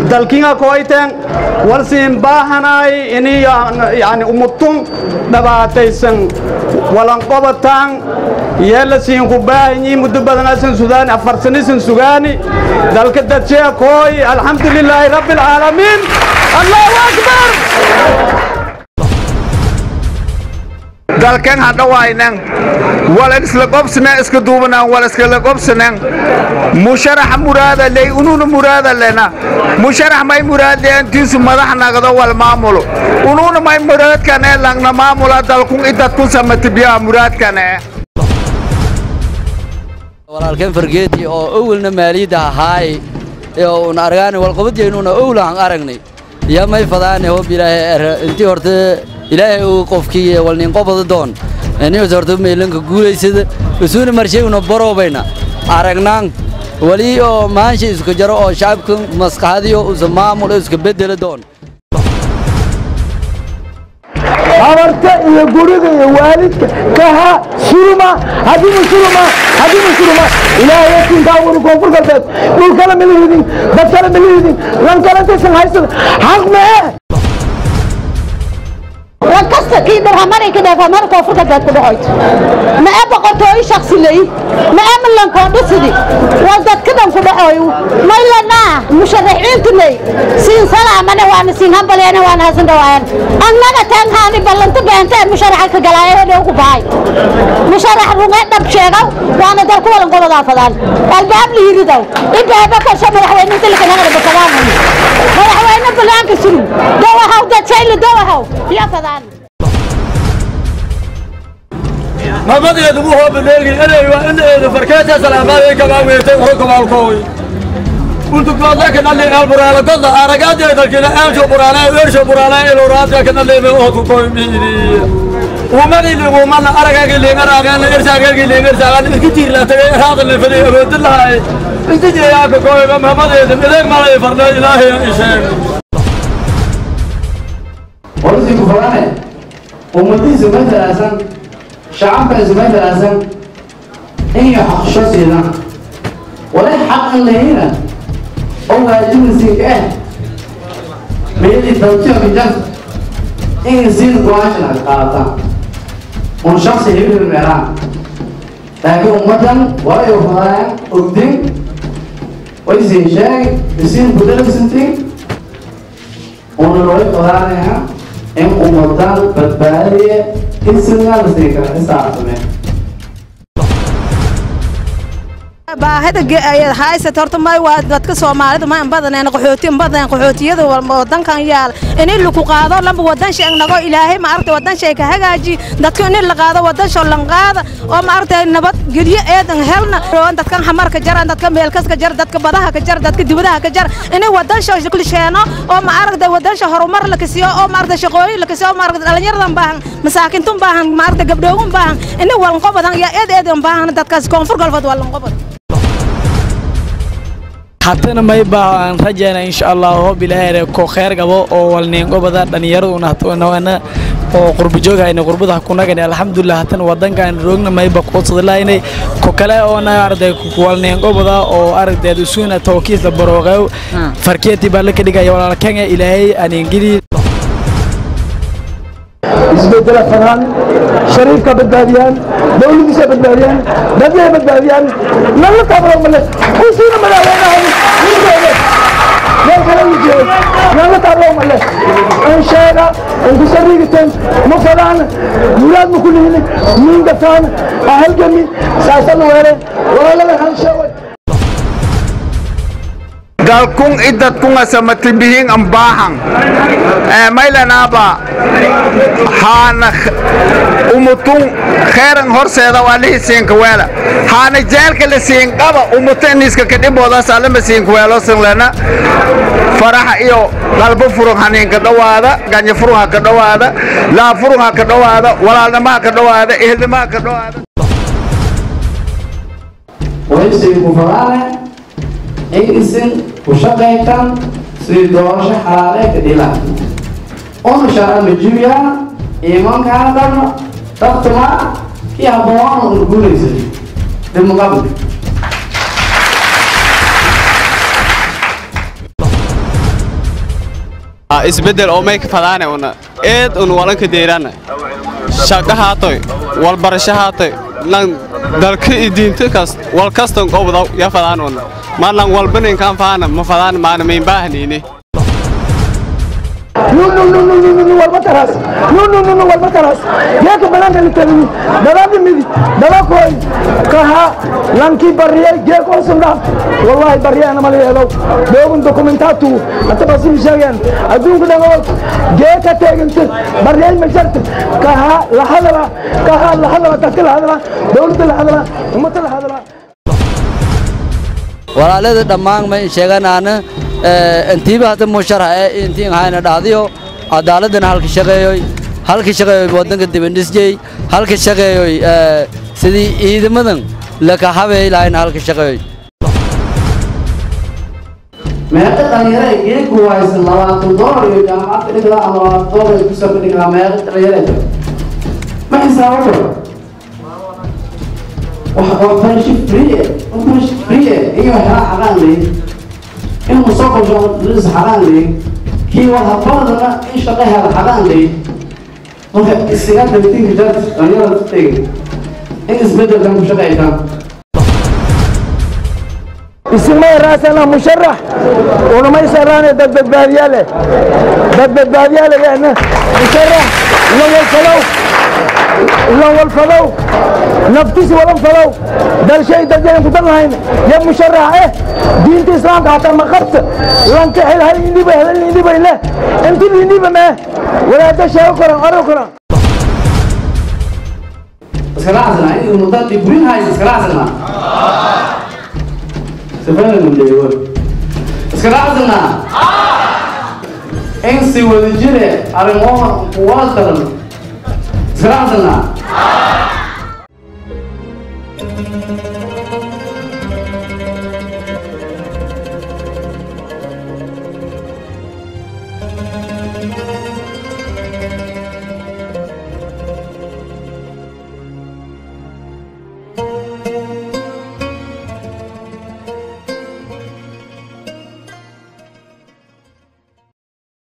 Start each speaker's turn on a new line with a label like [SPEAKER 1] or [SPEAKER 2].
[SPEAKER 1] dalkinga koyten walsiin baahanaay ini yani umutun dhabaataysan walanqobataan yeela siin ku baahanyi muddo badanasan sudaani afar sanisan sugaani dalka dadshee kooy alxamdu lilaahi rabbi alcaalamiin allahu akbar
[SPEAKER 2] dalkan hadhawaynan wala isla qobsana iska duubanaan wala iskala qobsanan musharaxa muraada ley ununa muraada lena musharax may muraadeen tiisu madax nagdo wal maamulo ununa may muraadkane langna maamula dalkun idadkun samatibiyaa muraadkane
[SPEAKER 3] walaalkeen fargeeti oo owlna maaliyadda ahaay oo un argaani walqabadyeynuna owlaan aragnay yaa may fadaane hob ilaahay intii horta ilaahay uu qofkii walninqobada doon inius horta meelanka guulaysada isuuna marshayuna baroobayna aragnaan wali oo maansha isku jaro oo shacabka maskaxadiyo usa maamul iska bedela doon
[SPEAKER 4] habarta iyo guriga iyo waalidka kaha suruma haddiina suruma haddiina suruma ilaahay yasinkaa wuri koonfur galbeed dhul kale ma lihidin dad kale ma lihidin lan kale intaysan haysan xaq mee
[SPEAKER 5] wankasta kii dharhamari ka dheefa mar koonfur galbeed ku dhacoyd ma ee boqortooyo shaksi ley ma ee milankoondhisidi waa dadka dhan ku dhacoy maylanaa musharaxiintu ley siin salaamane waana siin hambaleene waana hasan dhawaayan annaga taankaani ballanto beenta ee musharaxa ka galaayo hedhe ugu bahay musharax runge dhab sheegaw waana dalku walan gobodaa fadaan albaab lihiridaw ibaaba kasha madaxweyne tilkanagada bakadaan madaxweyne banaanka sulum dawahaw dadshayla dawahaw iyo fadaan
[SPEAKER 6] mamadiyadu ugu hoobaneegi inay waa in eedu farkeeta salaamaday kama weertay hor kabaalkooy ultukoodla kanali alburaala godla aragaadee dalkina aansho buraana weersho buraana iluraadka kanaleeme oodku koy miidi umani ligumana aragagi liingaraagana irsaagagi liingarsaagan iski tiirlaatagay raadale fadi awoodi lahay inta jeeyaaka koyba mamadeeda mideeg malay farna ilaahay isheen
[SPEAKER 7] ورزق فلانه ومدي زمان ثلاثا شعبك زمان ثلاثا هي حق شخصي ذا ولا حق اللي هنا هو جنس اه بيدي توجيه في جنس إن زين قواش القاطع ونشخص يبني الميران لكن أمدا ولا يفضل قدام ويزين شاي يزين بدل سنتين ونروي قرارها in ummadan badbaadiya isna la siin kara isaacsamee
[SPEAKER 8] baahida haysat horta may waa dadka soomaalida ma badaneen qaxooti badan qaxootiyada wadankan yaal in lagu qaado lamba wadan shay nago ilaahay ma aragtay wadan shay ka hagaaji dadka in la qaado wadan shay lan qaada oo ma aragtay nabad geliyo eedan helna dadkan xamarka jaran dadka meelkas ka jar dadka badaha ka jar dadka dibadaha ka jar in wadan shay shakli sheeno oo ma aragtay wadan shay horumar la kasiyo oo ma aragtay shaqooyin la kasiyo ma aragtay dhalinyaradan baahan masaakintun baahan ma aragtay gabdhoogun baahan in walan qobadan ya eed eedan baahan dadkaas koonfur galbeed walan qobadan
[SPEAKER 9] haddana may baan rajayna insha allah hoob ilaahay ko khayr gabo oo walneengobada dhallinyaraduna hatana oo qurba joogayna qurbada kunagani alxamdulilah hatana wadankan roogna mayba kuudsadilaynay ko kale oona arday walneengobada oo aragdeed isuuna tawkiis la barooqew farkeetii baa la ka dhigaya walaalkanga ilaahay aneengeli
[SPEAKER 4] isbedela fadaan shariifka badbaadiyaan dowladiisa badbaadiyaan dadyaha badbaadiyaan nala taabalo male kusiina madaxweynaha ninkeeda meel kale u jeedo nala taabalo male an sheega an kusarigitan ma fadaan muraad ma kulihini mingataan ahalgami saasana weele walaalada hansheeway
[SPEAKER 2] dalkun idadkunga samatibihin ambaahan maylanaba haana umutun kheyran horseeda waa lihi siinkaweela haana jeelka la siinqaba umuta iniska kadhiboodaas alama siinkaweelosan lena faraxa iyo qalbo furun haniinka dhowaada ganya furun ha ka dhowaada laa furun ha ka dhowaada walaalnimo ha ka dhowaada ehelnimo ha ka dhowaada
[SPEAKER 7] waysigu falaane in isin ku shaqaytan sidii doorasho xalaale ka dhilaan una sharca majibiya iimankaana dharno daktuma iyo habooana una guulaysa dimuqabli
[SPEAKER 10] isbeddel oo may ka fadaane una eed un walanka deeraana shaqo haatoy walbarasho haatoy lan dalka i diinta kas wal kastan qobdaw ya fadaan una malan walbaninkan faana ma fadaan maana mayn baahniini
[SPEAKER 4] no no no no no no no walbataras no no no no walbataras geeka bananka litalini dalaga midi dalakoy kaha lanki bariye geeka osunda wallahi bariye ana mali yeelow dogun dokumentatu ata basim sheegen adduunka dhango geeka teeganta bariye ma jarta kaha la hadala kaha la hadala dadka la hadala dowladda la hadala ummada la hadala
[SPEAKER 3] walaalada dhammaan ma sheeganaana intiiba hadda musharax ee intiin hayna dhahdiyo cadaaladana halka shaqeeyoy halka shaqeeyoy wadanka dibandhisjey halka shaqeeyoy sidii ciidamadan laka habeey lahayna halka shaqeeyoy
[SPEAKER 7] meeqa dhalinyaro ay geedku haysan labaatan doolar iyo jaamacad ka dhigla ama labaatan doolar ay kusoo ka dhiglaa meeqa dhalinyaro ay ma xisaabo karo wax waxbarasho free eh waxbarasho free eh iyo waxyaala xaqaan leeyin in mustaqbalka lis xaqaan leeyin kii wax habadana in shaqo hela xaqaan leeyin marka isaga dagtinka jarta dhalinyarada ku tegay in isbedelkan ku shaqaytaan
[SPEAKER 4] isimay raasana musharax unamay sarane dad badbaadiyaale dad badbaadiyaale leena musharax ilan walfadow ilan walfadow naftisi walan fadow dalshay dadeen ku dan lahayn ya musharax eh diinta islaamka hataa ma qabta lanka hel hal indiba hel indiba le inti indiba me walaada sheego koran aro koran
[SPEAKER 7] iskala casna in muddo dibrin haysa iskala casna سفنا من ديوان اسكنا عزنا انسي ودجري ارموها قواتنا اسكنا عزنا